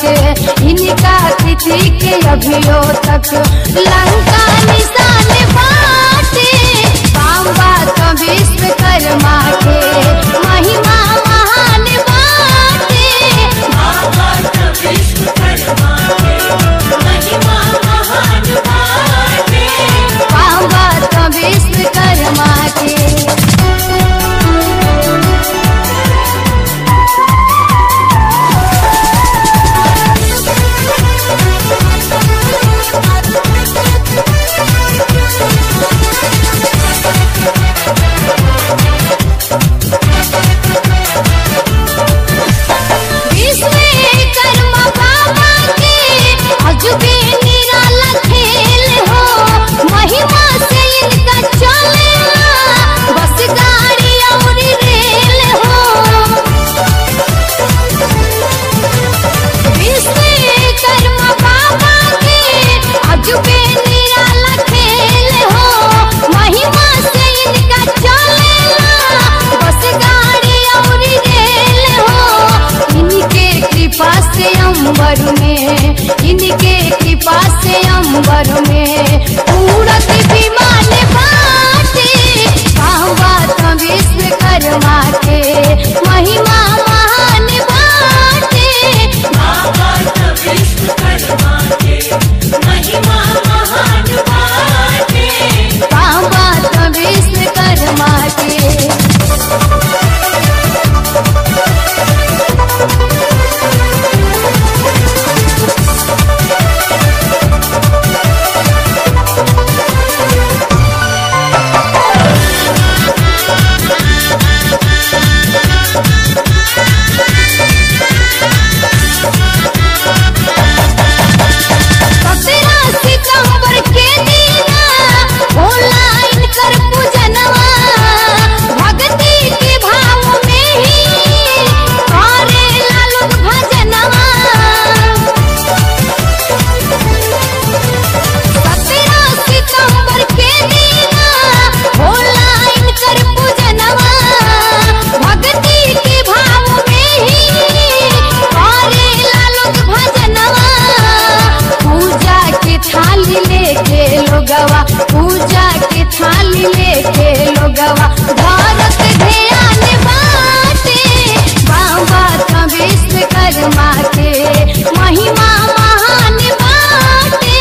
के इनका तिथि के अभियो तक लंका निशान बाटे बाबा तो विश्वकर्मा के महिमा महान बाटे बाबा तो विश्वकर्मा के विश्वकर्मा बाबा के अजबे निराला खेल हो महिमा से इनका चलेला बस गाड़ी और रेल हो विश्वकर्मा बाबा के अजबे निराला खेल हो महिमा से इनका चलेला बस गाड़ी और रेल हो इनके कृपा से अंबर में इनके कृपा से अंबर में उड़त विमान बाटे बाबा तो विश्वकर्मा के महिमा महान बाटे बाबा तो विश्वकर्मा के सत्रह सितंबर के दीना ऑनलाइन कर पूजनवा भक्ति के भाव में ही करे लालू भजनवा सत्रह सितंबर के दीना ऑनलाइन कर पूजनवा भक्ति के भाव में ही करे लालू भजनवा पूजा के थाली लेके लोगवा पूजा के थाली लेके लोगवा भारत ध्यान बाटे बाबा तो विश्वकर्मा के महिमा महान बाटे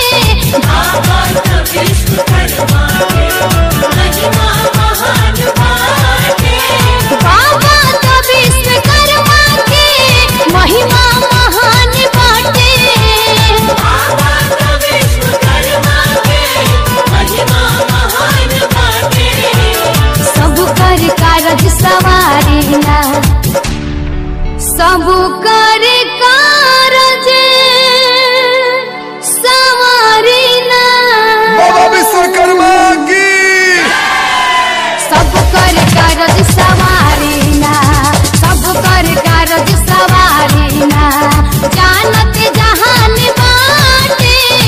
बाबा तो विश्वकर्मा के महिमा महान बाटे सब कर कारज सवारी ना सब कर कारज सवारी ना बाबा विश्वकर्मा की सब कर कारज सवारी ना सब कर कारज सवारी ना जानत जहान बाटे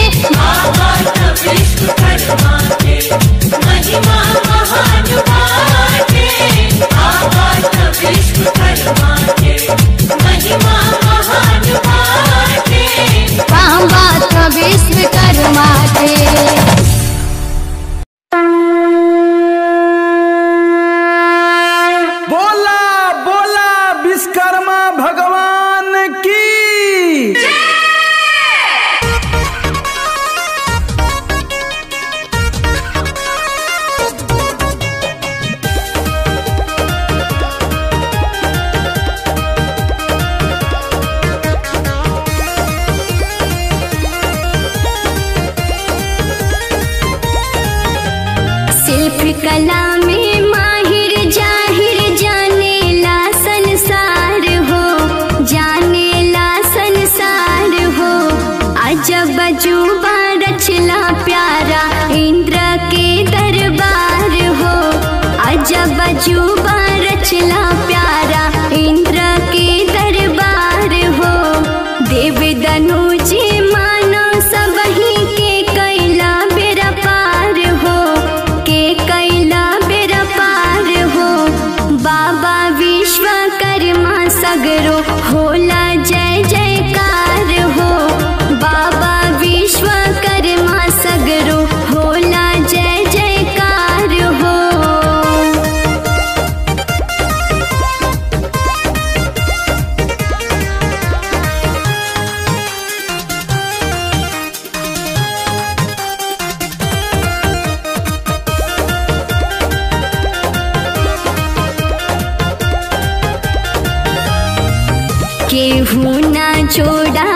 बाबा तो विश्वकर्मा के बोला बोला विश्वकर्मा भगवान की शिल्प कला में माहिर जाहिर जानेला संसार हो जानेला संसार हो अजब अजूबा रचला प्यारा इंद्र के दरबार हो अजब अजूबा रचला प्यारा इंद्र के दरबार हो देव दनुज मानो सबही के कैला बेरा पार हो के कैला बेरा पार हो बाबा विश्वकर्मा सगरो होला जय जयकार केहू ना जोड़ा